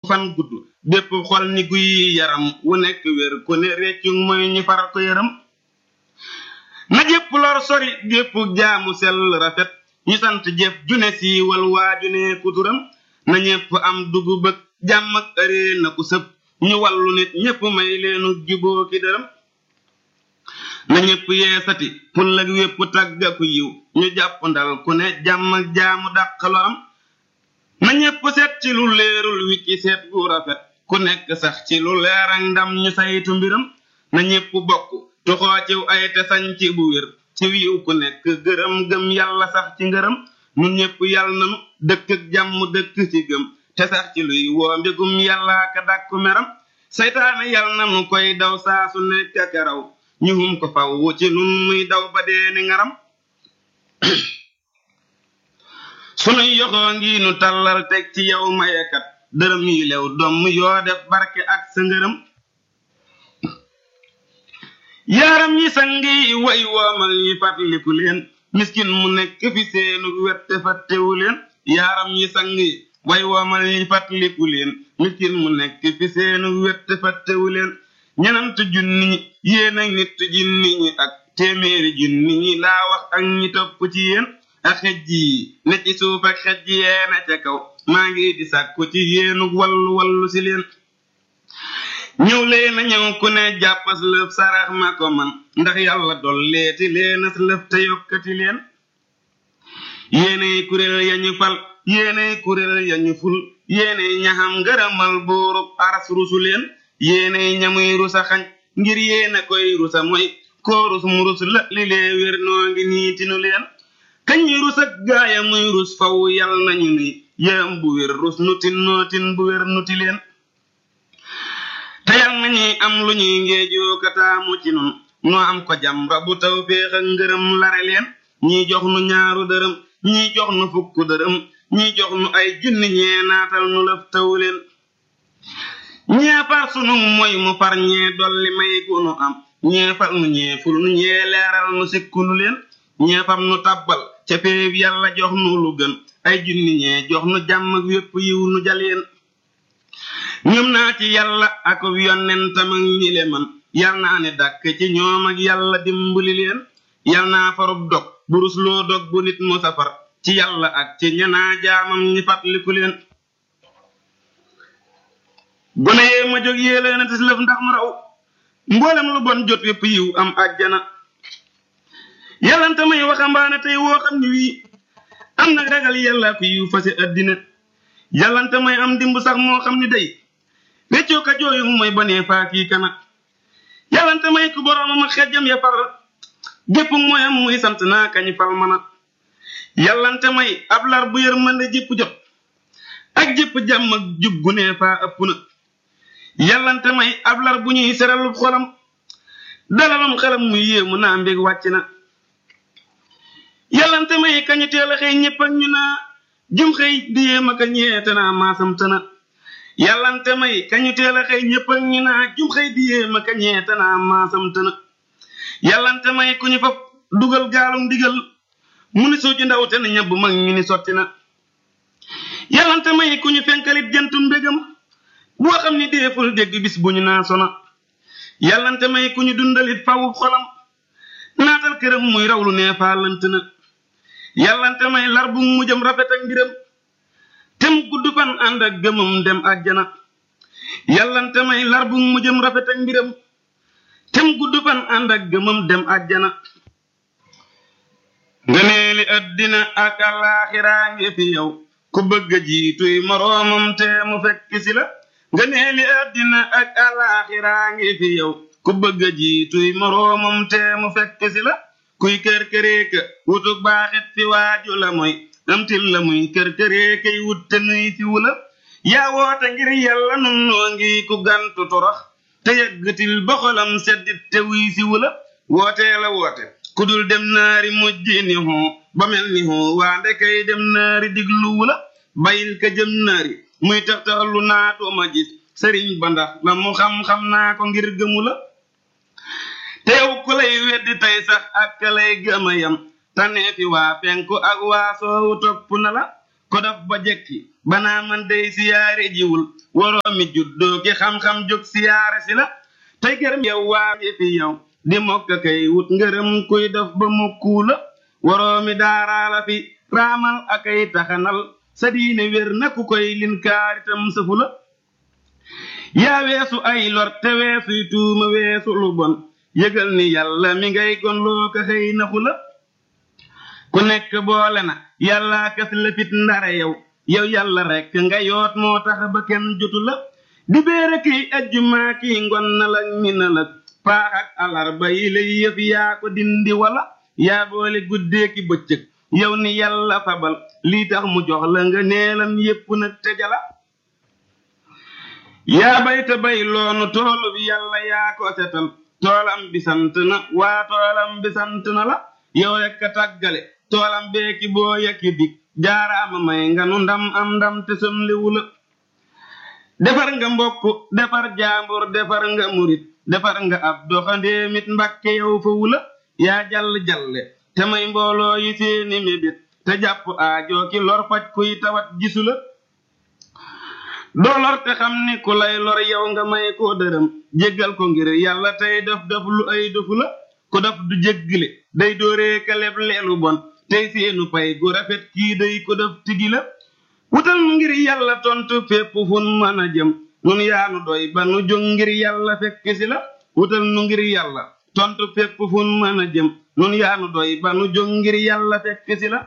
fan gudd bépp xol ni guy yaram wu nekk wér ku ne réccu mooy ñu far ko yëram na jépp lor sori gépp jaamu sell rafet ñu sant jëf june siiwal waaju ne kuturam na ñépp am dugub ak jàmm ak ëree na ku sëb ñu wàllu nit ñépp may leenu juboo ki dërëm na ñépp yeesati pullag wépp tàggaku yiw ñu jàpp ndal ku ne jàmm ak jaamu dàqalo am na ñépp seet ci lu leerul wi ci seet gu rafet ku nekk sax ci lu leer ak ndam ñu saytu mbiram na ñépp bokk toxoo ciw ay te sañ ci bu wér ci wiiw ku nekk gërëm gëm yàlla sax ci ngërëm nun ñépp yàlla nanu dëkk ak jàmm dëkk ci gëm te sax ci luy woo mbégum yàlla ka dàkku meram saytaane yàlla nanu koy daw saa su nekk ak raw ñu hum ko faw wu ci nun muy daw ba dee ni ngaram sunuy yoxoo ngi nu tàllal teg ci yow mayekat dërëm yi lew domm yoo def barke ak sa ngërëm yaaram yi sangi way woomal yi fàttaliku leen miskin mu nekk fi seenu wette fàttewu leen yaaram yi sangi way woomal yi fàttaliku leen miskin mu nekk fi seenu wette fàttewu leen ñenant junni ñi yéen ak nit junni ñi ak téeméeri junni ñi laa wax ak ñi topp ci yéen ak xej yi ne ci suuf ak xej yeena ca kaw maa ngi di sàkku ci yéenu wallu wallu si leen ñëw leen a ñëw ku ne jàppas lëf sarax ma ko man ndax yàlla dolleeti leenas lëf te yokkati leen yéenay kuréel yañu fal yéenay kuréel yañu ful yéenay ñaxam ngërëmal buurub aras rusu leen yéenay ñamuy rusa xañ ngir yéena koy rusa mooy koo rus mu rus la li lee wér noo ngi niitinu leen kañ rus ak gaaya muy rus faw yal nañu ni yéem bu wér rus nutin nootin bu wér nuti leen te yal nañuy am lu ñuy ngeejoo kataamu ci nun noo am ko jam rabu taw féex ak ngërëm lare leen ñii jox nu ñaaru dërëm ñii jox nu fukk dërëm ñii jox nu ay junni ñee naatal nu lëf taw leen ñee far sunu moy mu far ñee dolli may gu nu am ñee far nu ñee ful nu ñee leeral nu sikku nu leen ñee fam nu tabbal ca péeb yàlla jox nu lu gën ay junni ñee jox nu jàmm ak wépp yiw nu jaleen ñëm naa ci yàlla ak yonentam ak ñi le man yal naa ne dàkk ci ñoom ak yàlla dimbali leen yal naa farub dog burus loo dog bu nit mu safar ci yàlla ak ci ñanaa jaamam ñi fàttaliku leen gone yee ma jóg yee leen tis lëf ndax mu raw mboolem lu bon jot wépp yiw am àjjana yàllante may waxambaane tey woo xam ni wii am nag ragal yàlla ku yiw fase addina yàllante may am dimb sax moo xam ni day weccoo ka jooyu mu may bonee faa kii kana yàllante may ku boroomam ak xejjam ya far gépp mooyam muy sant naa kañ fal mana yàllante may ab lar bu yërmande jépp jot ak jépp jàmm ak jub gu nee faa ëpp na yàllante may ab lar bu ñuy seralub xolam dalalum xelam muy yéemu naa mbég wàcc na yàllante may kañu teel a xëy ñépp ak ñu naa jum xëy di yéem ak a ñeete naa maasam tëna yàllante may kañu teel a xëy ñépp ak ñu naa jum xëy di yéem ak a ñeete naa maasam tëna yàllante may ku ñu fab dugal gaalum digal mu ni soo ci ndaw te na ñabb mag ñu ni sotti na yàllante may ku ñu fenkalit jantu mbégam boo xam ni deeful dégg bis bu ñu naa sona yàllante may ku ñu dundalit fawu xolam naatal këram muy raw lu nee faa lant na yàllante may lar bu mu jëm rafet ak mbiram tem gudd fan ànd ak gëmam dem àjjana yàllante may lar bu mu jëm rafet ak mbiram tem gudd fan ànd ak gëmam dem àjjana ngëneeli addina ak alaaxiraa ngi fi yow ku bëgg jiituy moroomam te mu fekk si la ngëneeli addina ak alaaxiraa ngi fi yow ku bëgg jiituy moroomam te mu fekk si la kuy kër këreeka wutuk baaxit fi waaju la mooy amtil la muy kër këreekay wut te nuy fi wula yaa woote ngir yàlla nun noo ngi ku gantu torox te yëggatil ba xolam seddit te wuy si wula wootee la woote ku dul dem naari mujji ni hoo ba mel ni hoo waa ndekay dem naari diglu wula bayil ka jëm naari muy tax tax lu naatuma gis sëriñ ba ndax la mu xam-xam naa ko ngir gëmu la teew ku lay weddi tey sax ak ka lay gëma yam tanee fi waa penku ak waa soowu topp na la ko daf ba jekki banaa man day siyaare jiwul waroo mi juddoo ki xam-xam jóg siyaare si la tey gërëm yow waa ngi fi yow di mokk kay wut ngërëm kuy def ba mokkuu la waroo mi daaraala fi raamal akay taxanal sa diine wér na ku koy lin kaaritam sëfu la yaa weesu ay lor te weesuy tuuma weesu lu bon yëgal ni yàlla mi ngay gon loo ko xëy naxu la ku nekk boole na yàllaa kas la fit ndare yow yow yàlla rekk nga yoot moo tax ba kenn jotu la di béere kiy ajjumaa kiy ngon na la mi na la paax ak alarba yi lay yëf yaa ko dindi wala yaa boole guddee ki bëccëg yow ni yàlla fabal lii tax mu jox la nga neelam yépp nag te jala yaa bay te bay loonu toolu bi yàlla yaa ko setal toolam bi sant na waa toolam bi sant na la yow rekk a tàggale toolam beeki boo yekki dig jaaraama may nga nu ndam am ndam te somliwu la defar nga mbokk defar jaambur defar nga murit defar nga ab doxandéemit mbàkke yow fa wula yaa jàll jalle te may mbooloo yi seeni mébét te jàpp aajoo ki lor faj kuy tawat gisu la doo lor te xam ni ku lay lor yow nga may koo dërëm jéggal ko ngir yàlla tey def def lu ay defu la ku def du jéggile day dooree ka leb leelu bon tey seenu pay gu rafet kii day ko def tigi la wutal nu ngir yàlla tontu fépp fun mën a jëm nun yaanu doy ba nu jóg ngir yàlla fekk si la wutal nu ngir yàlla tontu fépp fun mën a jëm nun yaanu doy ba nu jóg ngir yàlla fekk si la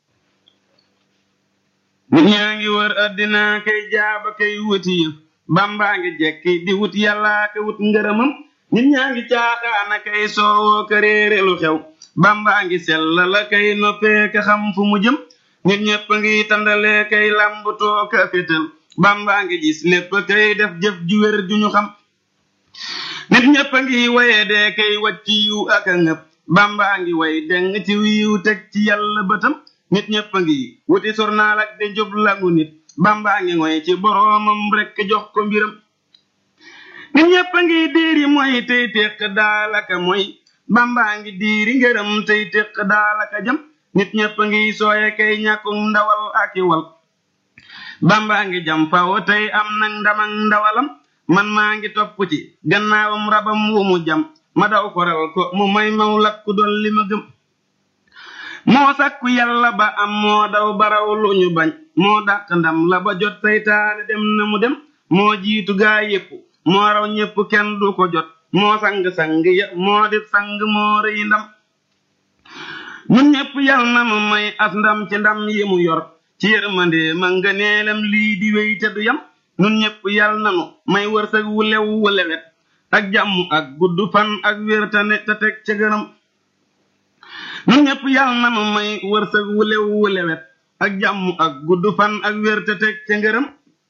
nit ñaa ngi wër addina kay jaaba kay wuti yëf bambaa ngi jekki di wut yàllaa ka wut ngërëmam nit ñaa ngi caaxaana kay soowoo ka réere lu xew bambaa ngi sella la kay noppee ka xam fu mu jëm nit ñépp ngi tandale kay lambutoo ka fétal bambaa ngi gis lépp kay def jëf ju wér ju ñu xam nit ñépp ngi waye dee kay wacc yiw ak a ngëp bambaa ngi way deng ci wiiw teg ci yàlla bëtam nit ñépp ngi wuti sornaal ak di jub lagu nit bambaa ngi ngoy ci boroomam rekk jox ko mbiram nit ñépp ngi diiri mooy tey téq daalaka mooy bambaa ngi diiri ngërëm tey téq daalaka jam nit ñépp ngi sooye kay ñàkkum ndawal aki wal bambaa ngi jam faw tey am nag ndamag ndawalam man maa ngi topp ci gannaawam rabam wu mu jam ma daw koral ko mu may maw lakku dolli ma gëm moo sàkku yàlla ba am moo daw baraw lu ñu bañ moo dàq ndam la ba jot saytaane dem na mu dem moo jiitu gaa yépp moo raw ñépp kenn du ko jot moo sang-sang ya moo di sang moo rëy ndam ñun ñépp yal na mu may as ndam ci ndam yi mu yor ci yërmande ma nga neelam lii di wéy te du yam ñun ñépp yal na nu may wërsëg wu lew wu lewet ak jàmm ak gudd fan ak wér te ne te teg ca gërëm ñun ñépp yal na nu may wërsëg wu lew wu lewet ak jàmm ak gudd fan ak wér te teg ca ngërëm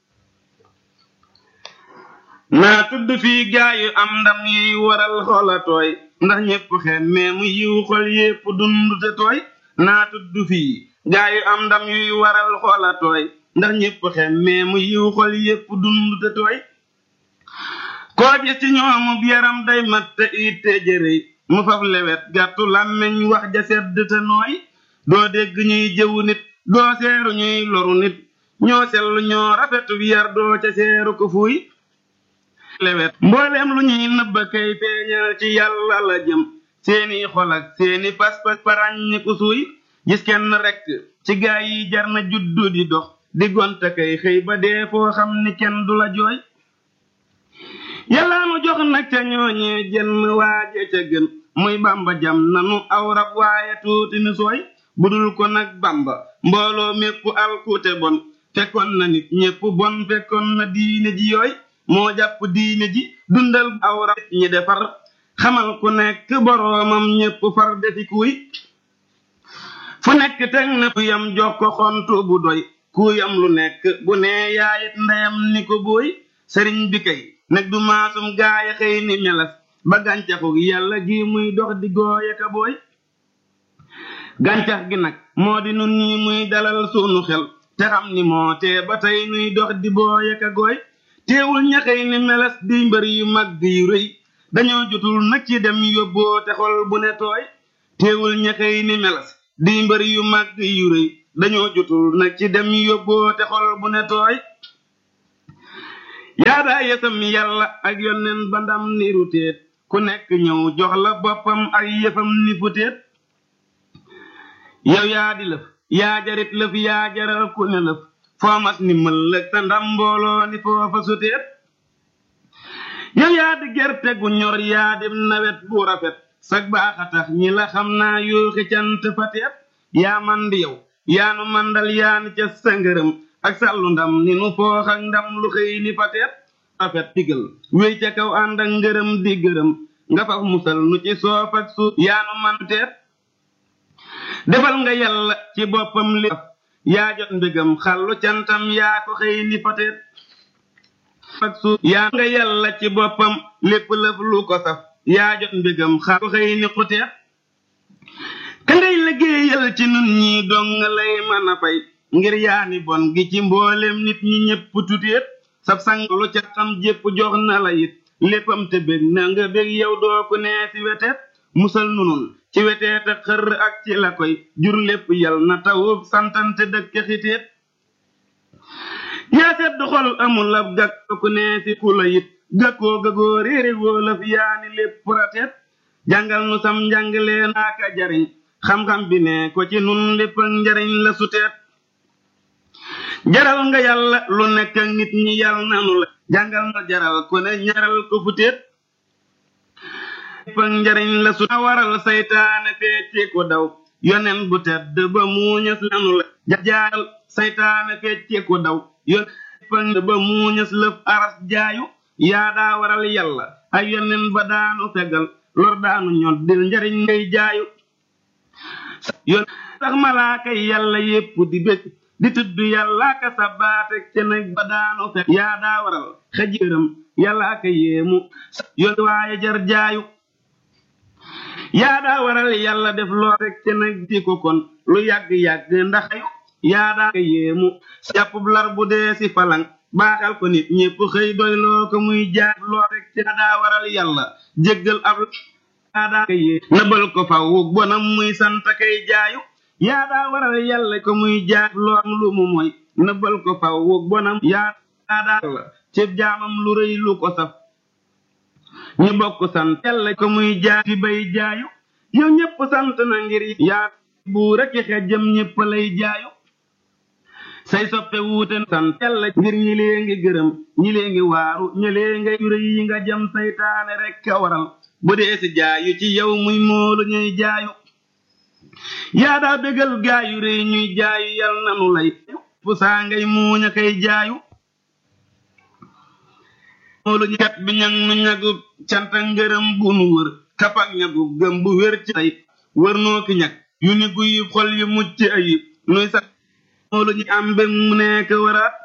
naa tudd fii gaayu am ndam yuy waral xoola tooy ndax ñépp xemmee mu yiw xol yépp dund te tooy naa tudd fii gaayu am ndam yuy waral xoola tooy ndax ñépp xemmee mu yiw xol yépp dund te tooy koo gis ci ñoomub yaram day mat te it te jërëy mu faf lewet gàttu làmmeñ wax ja sedd te nooy doo dégg ñuy jëwu nit doo seeru ñuy loru nit ñoo sellu ñoo rafetu yar doo ca seeru ko fuy lewet mbooleem lu ñuy nëbba kay feeñal ci yàlla la jëm seeni xol ak seeni pas-pas paraññi ku suuy gis kenn rekk ci gaa yi jar na juddu di dox di gonta kay xëy ba dee foo xam ni kenn du la jooy yàlla nu jox nag ca ñooñee jenn waaje ca gën muy bamba jam nanu aw rab waaye tuuti ni sooy budul ko nag bamba mbooloo mépp alkuute bon fekkoon na nit ñépp bon fekkoon na diine ji yooy moo jàpp diine ji dundal aw rab ñi defar xamal ku nekk boroomam ñépp far defi kuy fu nekk teg na kuyam jox ko xontu bu doy kuyam lu nekk bu nee yaayit ndeyam ni ko booy sëriñ bi kay neg du maasum gaaya xëy ni melas ba gàncaxu yàlla gi muy dox di gooye ka booy gàncax gi nag moo di nun ñi muy dalal sunu xel te xam ni moo tee ba tey nuy dox di booye ka gooy teewul ñaxey ni melas di mbër yu mag yu rëy dañoo jotul nag ci dem yóbboo te xol bu ne tooy teewul ñaxey ni melas di mbër yu mag yu rëy dañoo jotul nag ci dem yóbboo te xol bu ne tooy yaadaa yesam yàlla ak yonneen ba ndam ni ruteet ku nekk ñëw jox la boppam ak yëfam ni futeet yow yaa di lëf yaa jarit lëf yaa jaral ku ne lëf foo mas ni mëllëg sa ndam mbooloo ni foofa suteet yow yaa di gerte gu ñor yaa di nawet bu rafet sag baax a tax ñi la xam naa yooxi cant fateet yaa man di yow yaa nu mandal yaa ni ca sa ngërëm ak sàllu ndam ni nu foox ak ndam lu xëy ni fateet rafet digal wéy ca kaw ànd ak ngërëm di gërëm nga faf musal nu ci soof ak suuf yaa nu man teet defal nga yàlla ci boppam li yaa jot mbégam xallu cantam yaa ko xëy ni fateet ak suuf yaa nga yàlla ci boppam lépp lëf lu ko saf yaa jot mbégam xal ko xëy ni xuteet ka ngay liggéeyal ci nun ñi dong lay mën a fay ngir yaani bon gi ci mboolem nit ñi ñépp tuteet sab sang lu ca xam jépp jox na la it léppam te bég na nga bég yow doo ku nee ci weteet musal nunun ci weteet ak xër ak ci la koy jur lépp yal na tawub santante dëkk xiteet yaa sedd xol amul ab gàkk ku nee ci ku la it gàkkoo gagoo réere wóolaf yaani lépp rateet jàngal nu sam njàngalee naaka jariñ xam-xam bi ne ko ci nun lépp ak njariñ la suteet jaral nga yàlla lu nekk ak nit ñi yàll nanu la jàngal na jaral ku ne ñaral ko futeet lépp ak njariñ la su waral saytaane fecci ko daw yonen bu tedd ba muuñas nanu la jaaral saytaane fecci ko daw yonen ba muuñas lëf aras jaayu yaa daa waral yàlla ay yonen ba daanu fegal lor daanu ñoddil njariñ ngay jaayu yoon sax malaaka yi yàlla yépp di bég di tudd yàlla ka sa baate ca nag ba daanu fekk yaa daa waral xëjëram yàlla ka yéemu yoon waaye jar jaayu yaa daa waral yàlla def loo rek ca nag di ko kon lu yàgg-yàgg ndax yaa daa ka yéemu jàppub lar bu dee si falang baaxal ko nit ñépp xëy doy loo ko muy jaay loo rek ca daa waral yàlla jéggal ab yaa daa ka yée nëbal ko faw bonam muy sant kay jaayu yaa daa waral yàlla ko muy jaay loo am lu mu mooy nëbal ko faw bonam yaa daa la ci jaamam lu rëy lu ko saf ñu bokk sant yàlla ko muy jaay fi bay jaayu yow ñépp sant na ngir yaa buur ak xejjam ñépp lay jaayu say soppe wuute sant yàlla ngir ñi lee ngi gërëm ñi lee ngi waaru ñi lee ngay jure yi nga jëm saytaane rekk a waral bu dee si jaayu ci yow muy moolu ñuy jaayu yaa daa bégal gaayu rëy ñuy jaayu yal nanu lay pu saa ngay muuña kay jaayu moolu ñu kat bi ñag nu ñagu canta ngërëm bu nu wër kapak ñagu gëm bu wér ci tey wër noo ki ñag yu ni guyib xol yu mucc ayib nuy sax moolu ñu am mbég mu nekk waraat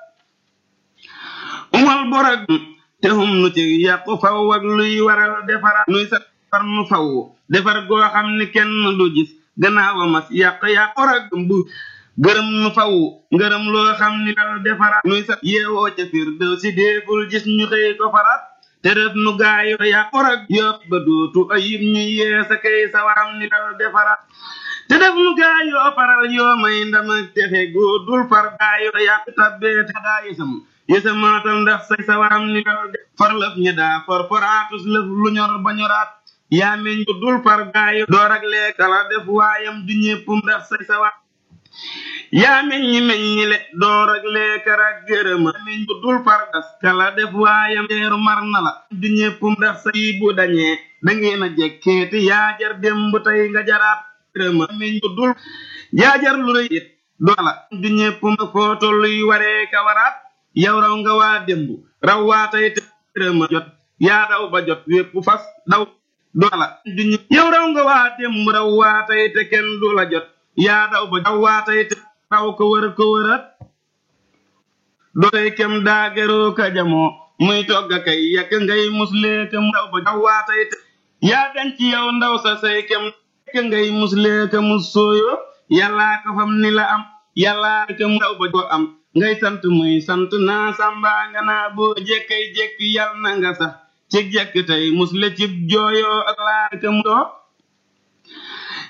umal borag te hum nu ci yàqu faw ak luy waral defaraat nuy sax far nu faw defar goo xam ni kenn du gis gannaaw a mas yàq yàq borag bu gërëm nu faw ngërëm loo xam ni dal defaraat nuy sax yeewoo ca fir dëw si déeful gis ñu xëy ko faraat te def nu gaayu yàq borag yópp ba dootu ayib ñu yeesa kay sa waram ni dal defaraat te def nu gaayoo faral yoo may ndam ak texe góor dul far gaayoo yàq tabbee te daa yësam yësa maatal ndax say sa waram ni dal far lëf ñi daa for foraatus lëf lu ñor ba ñoraat yaa meñ ko dul far gaayo door ak leekala def waayam du ñépp ndax say sa war yaa meññi meññi le door ak leekar ak gërëma meñ ko dul far gas kala def waayam teeru mar na la du ñépp ndax say bu dañee dangeen a jekkeeti yaa jar démb tey nga jaraat gërëma meñ ko dul yaa jar lu rëy it doola du ñépp foo tolluy waree ka waraat yow raw nga waa démb raw waa tey te gërëma jot yaa daw ba jot wépp fas daw doola duñu yow raw nga waa démb raw waa tey te kenn du la jot yaa daw ba raw waa tey te raw ko wër ko wërat doo tey kem daa geroo ka jamoo muy togg kay yàq ngay muslee ka mu daw ba raw waa tey te yaa denc yow ndaw sa say kem yàq ngay muslee ka mus sooyo yàllaa ko fam ni la am yàllaa ka mu daw ba ko am ngay sant muy sant naa sàmba nga naa boo jekkay jekki yal na nga sax ci jekk tey musle cib jooyoo ak laa ka mu doo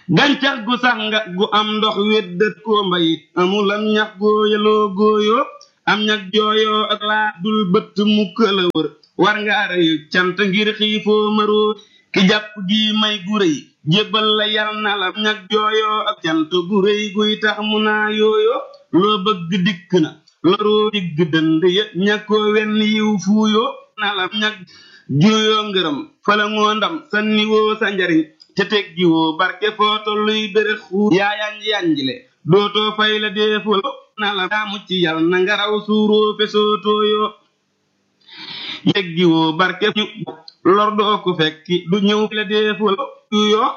gàncax gu sànga gu am ndox weddat koo mbayit amul am ñax góoyaloo góoyoo am ñax jooyoo ak laa dul bëtt mukk la wër war nga reyu cant ngir xiifoo maroo ki jàpp gi may gu rëy jébbal la yal na la ñax jooyoo ak cant gu rëy guy tax mu naa yooyoo loo bëgg dikk na loroo digg dënd ya ñàkkoo wenn yiw fuuyoo na la ñax juuyoo ngërëm fala ngoo ndam sanni woo sa njariñ te teggi woo barke foo tolluy bérëx xuu yaa yanj yanjle dootoo fay la deefuloo na la daa mucc yal na nga raw suuroo fesoo tooyoo yeggi woo barke ñu lor doo ko fekki du ñëw la deefuloo yoo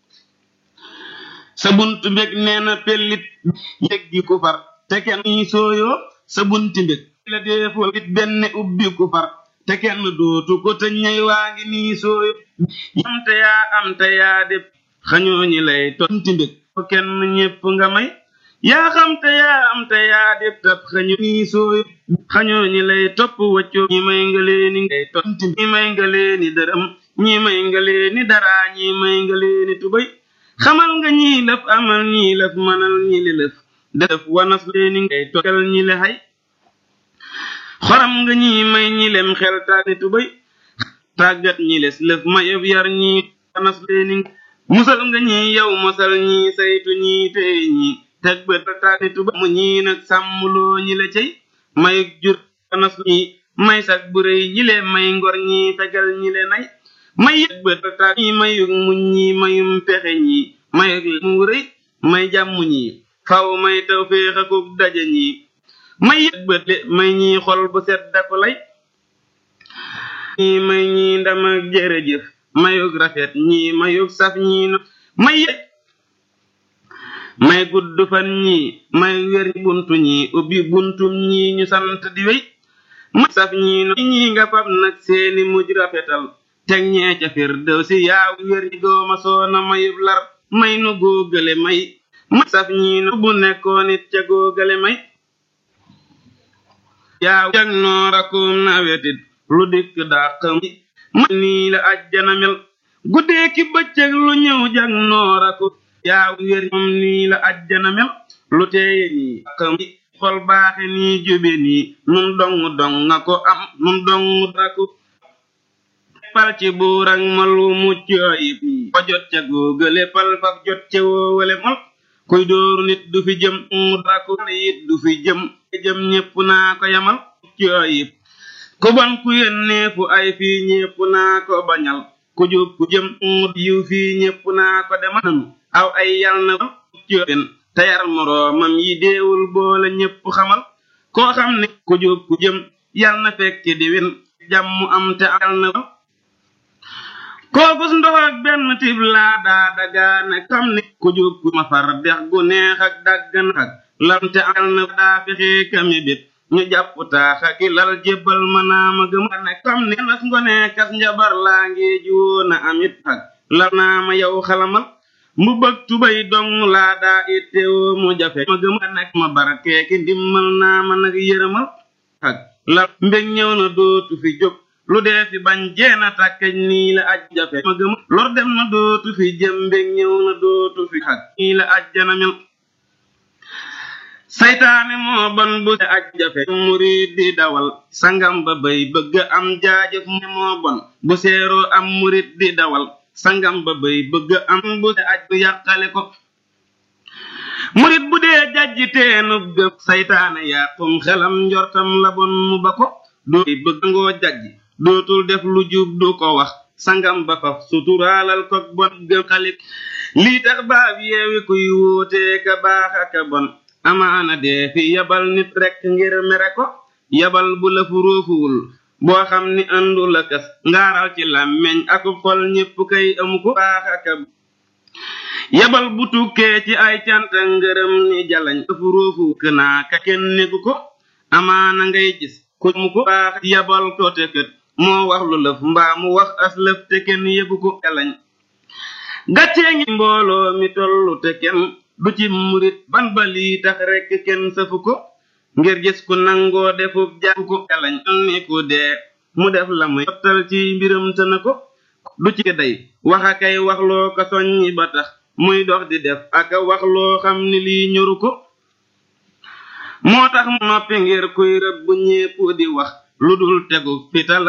sa bunt mbég nee na pellit yeggi ku far te kenn ñi sooyoo sa bunti mbég la deeful it benn ubbi ku far te kenn dootu ko te ñay waa ngi nii sooyo am te yaa am te yaa def xañoo ñi lay tonti mbég ko kenn ñépp nga may yaa xam te yaa am te yaa def tab xañu nii sooyo xañoo ñi lay topp waccoo ñi may nga leeni ngay tonti ñi may nga leeni dërëm ñi may nga leeni dara ñi may nga leeni tubay xamal nga ñii lëf amal ñii lëf manal ñi li lëf def wanas leeni ngay tokkel ñi le xay xoram nga ñi may ñi lem xel tàgni tubay tàggat ñi les lëf mayëb yar ñi wanas leeni musal nga ñi yow mosal ñi saytu ñi tey ñi teg bët tàgni tubay mu ñi nag sàmmloo ñi la cey mayug jur wanas ñi may sag bu rëy ñi le may ngor ñi fegal ñi le nay may yëg bët tàgg ñi mayug muñ ñi mayum pexe ñi mayug mu rëy may jàmm ñi faw may taw féex akuk daje ñi may yëg bët le may ñi xol bu set daku lay ñi may ñi ndam ak jërëjëf mayug rafet ñi mayug saf ñi no may yëg may gudd fan ñi may wér buntu ñi ubbi buntum ñi ñu sant di wéy may saf ñi no ñi nga fab nag seeni mujj rafetal teg ñee ca fir dëw si yaaw wér ñi dooma soona mayub lar may nu góogale may may saf ñi no bu nekkoon it ca góogale may yaaw jag noorakum nawetit lu dikk dàq mi may nii la ajjana mel guddee ki bëccëg lu ñëw jag nooraku yaaw wér moom nii la ajjana mel lu teeye nii dàq mi xol baaxe nii jube nii nun dong dong nga ko am nun dong daku pal ci buur ak malu mucc ayib ko jot ca góogale pal faf jot ca woowale mol kuy dóoru nit du fi jëm mu daku ne it du fi jëm jëm ñépp naa ko yamal mucc ayib ku bon ku yónneefu ay fii ñépp naa ko bañal ku jub ku jëm mu yiw fii ñépp naa ko demal nanu aw ay yal na mucc ayib te yar moroomam yi deewul boole ñépp xamal koo xam ne ku jub ku jëm yal na fekk di win jàmm am te al na kookus ndox ak benn tib laa daa dagaane xam ne ku jóg ku ma far dex gu neex ak daggan ak lamte al na daa fexe kami bit ñu jàpp taaxa ki lal jébbal ma naa ma gëm ne xam ne nas ngone kas njabar laa ngi juwoo na amit ak lal naa ma yow xalamal mu bëgg tubay dong laa daa ittewoo mu jafe ma gëm nekk ma barkeeki ndimmal naa ma nag yërëmal ak lal mbég ñëw na dootu fi jóg lu dee fi bañ jeena tàkkeñ nii la aj jafe ma gëm lor dem na dootu fi jëm mbég ñëw na dootu fi xag nii la ajjana mel saytaane moo bon bu se aj jafe murid di dawal sangam ba bay bëgg am jaajëf ne moo bon bu seeroo am murid di dawal sangam ba bay bëgg am bu se aj bu yàqale ko murid bu dee jajji teenub gëf saytaane yàqum xelam njortam la bon mu ba ko dooy bëgg ngoo jajji dootul def lu jub du ko wax sangam ba faf suturaalal ko bon gëm xalit lii tax baab yeewi kuy wóotee ka baax aka bon amaana dee fi yabal nit rekk ngir mere ko yabal bu la fu róofuwul boo xam ni andu la kas ngaaral ci làmmeñ akub xol ñépp kay amu ko baax aka yabal bu tukkee ci ay canta ngërëm ni jalañ la fu róofu kënaa ka kenn négu ko amaana ngay gis ku mu ko baax yabal ko te kët moo wax lu lëf mbaa mu wax as lëf te kenn yëgu ko jalañ gàccee ngi mbooloo mi tollu te kenn du ci murit ban ba lii tax rekk kenn safu ko ngir gis ku nangoo defub jàpp ko jalañ ni ku dee mu def la muy sottal ci mbiram te na ko du ci day waxa kay waxloo ko soññi ba tax muy dox di def aka wax loo xam ni lii ñoru ko moo tax noppi ngir kuy rëbb ñépp di wax lu dul tegu fital